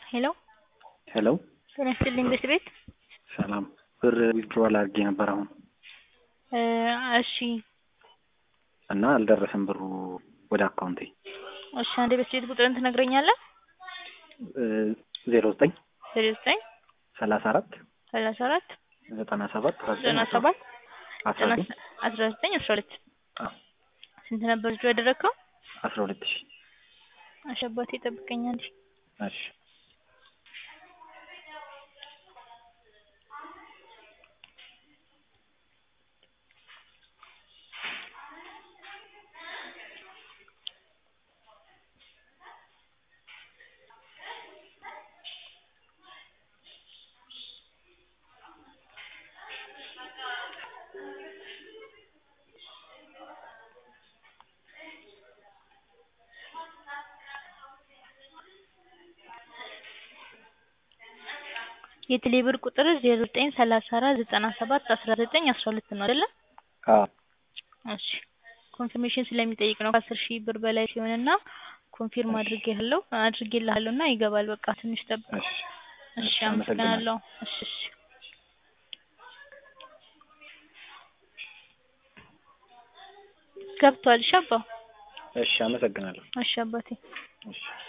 ሄሎ ሄሎ ጤና ይስጥልኝ ቤት ቤት ሰላም ብር ዊዝድሮዋል አድርጌ ነበር አሁን እ እሺ እና አልደረሰም ብሩ ወደ አካውንቴ እሺ አንዴ ቤት ቤት ቁጥርን ትነግረኛለህ ዜሮ ዘጠኝ ዜሮ ዘጠኝ ሰላሳ አራት ሰላሳ አራት ዘጠና ሰባት ዘጠና ሰባት አስራ ዘጠኝ አስራ ዘጠኝ አስራ ሁለት አዎ ስንት ነበር ልጁ ያደረግከው? አስራ ሁለት ሺህ እሺ አባቴ ጠብቀኝ አንዴ እሺ የቴሌ ብር ቁጥር ዜሮ ዘጠኝ ሰላሳ አራት ዘጠና ሰባት አስራ ዘጠኝ አስራ ሁለት ነው አይደለ? አዎ እሺ ኮንፊርሜሽን ስለሚጠይቅ ነው ከአስር ሺህ ብር በላይ ሲሆንና ኮንፊርም አድርጌልሃለሁ አድርጌልሃለሁ እና ይገባል በቃ ትንሽ ጠብቅ እሺ እሺ አመሰግናለሁ እሺ እሺ ገብቷል እሺ አባ እሺ አመሰግናለሁ እሺ አባቴ እሺ